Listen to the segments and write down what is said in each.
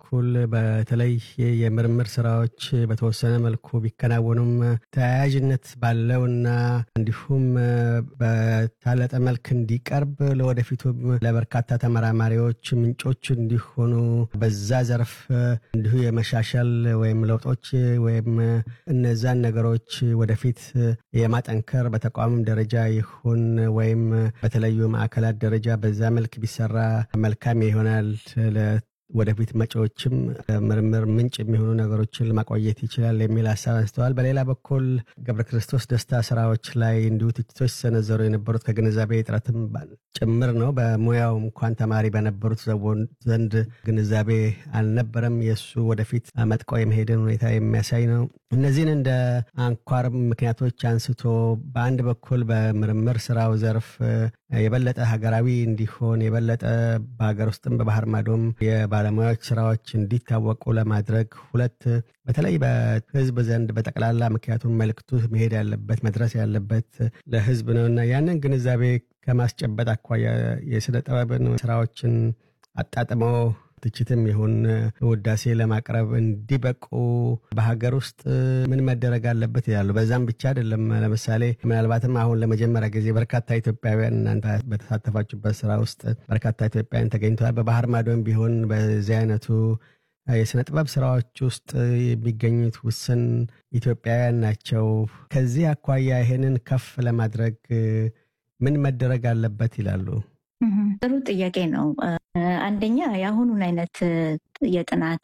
በኩል በተለይ የምርምር ስራዎች በተወሰነ መልኩ ቢከናወኑም ተያያዥነት ባለውና እንዲሁም በታለጠ መልክ እንዲቀርብ ለወደፊቱም ለበርካታ ተመራማሪዎች ምንጮች እንዲሆኑ በዛ ዘርፍ እንዲሁ የመሻሻል ወይም ለውጦች ወይም እነዛን ነገሮች ወደፊት የማጠንከር በተቋምም ደረጃ ይሁን ወይም በተለዩ ማዕከላት ደረጃ በዛ መልክ ቢሰራ መልካም ይሆናል። ወደፊት መጪዎችም ምርምር ምንጭ የሚሆኑ ነገሮችን ለማቆየት ይችላል የሚል ሀሳብ አንስተዋል። በሌላ በኩል ገብረ ክርስቶስ ደስታ ስራዎች ላይ እንዲሁ ትችቶች ሲሰነዘሩ የነበሩት ከግንዛቤ እጥረትም ጭምር ነው። በሙያው እንኳን ተማሪ በነበሩት ዘንድ ግንዛቤ አልነበረም። የእሱ ወደፊት መጥቆ የመሄድን ሁኔታ የሚያሳይ ነው። እነዚህን እንደ አንኳር ምክንያቶች አንስቶ በአንድ በኩል በምርምር ስራው ዘርፍ የበለጠ ሀገራዊ እንዲሆን የበለጠ በሀገር ውስጥም በባህር ማዶም የባለሙያዎች ስራዎች እንዲታወቁ ለማድረግ፣ ሁለት በተለይ በህዝብ ዘንድ በጠቅላላ ምክንያቱም መልክቱ መሄድ ያለበት መድረስ ያለበት ለህዝብ ነው እና ያንን ግንዛቤ ከማስጨበጥ አኳያ የስነ ጥበብን ስራዎችን አጣጥመው ትችትም ይሁን ውዳሴ ለማቅረብ እንዲበቁ በሀገር ውስጥ ምን መደረግ አለበት ይላሉ። በዛም ብቻ አይደለም። ለምሳሌ ምናልባትም አሁን ለመጀመሪያ ጊዜ በርካታ ኢትዮጵያውያን እናንተ በተሳተፋችሁበት ስራ ውስጥ በርካታ ኢትዮጵያውያን ተገኝተዋል። በባህር ማዶም ቢሆን በዚህ አይነቱ የስነ ጥበብ ስራዎች ውስጥ የሚገኙት ውስን ኢትዮጵያውያን ናቸው። ከዚህ አኳያ ይሄንን ከፍ ለማድረግ ምን መደረግ አለበት ይላሉ? ጥሩ ጥያቄ ነው። አንደኛ የአሁኑን አይነት የጥናት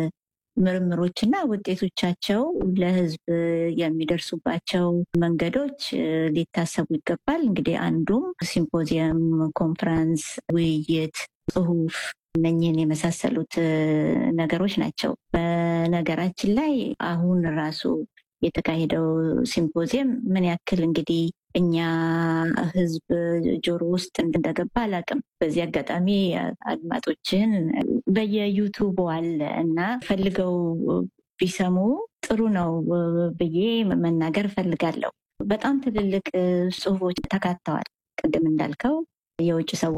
ምርምሮችና ውጤቶቻቸው ለሕዝብ የሚደርሱባቸው መንገዶች ሊታሰቡ ይገባል። እንግዲህ አንዱም ሲምፖዚየም፣ ኮንፈረንስ፣ ውይይት፣ ጽሁፍ እነኝህን የመሳሰሉት ነገሮች ናቸው። በነገራችን ላይ አሁን ራሱ የተካሄደው ሲምፖዚየም ምን ያክል እንግዲህ እኛ ህዝብ ጆሮ ውስጥ እንደገባ አላውቅም። በዚህ አጋጣሚ አድማጮችን በየዩቱቡ አለ እና ፈልገው ቢሰሙ ጥሩ ነው ብዬ መናገር እፈልጋለሁ። በጣም ትልልቅ ጽሁፎች ተካተዋል። ቅድም እንዳልከው የውጭ ሰዎች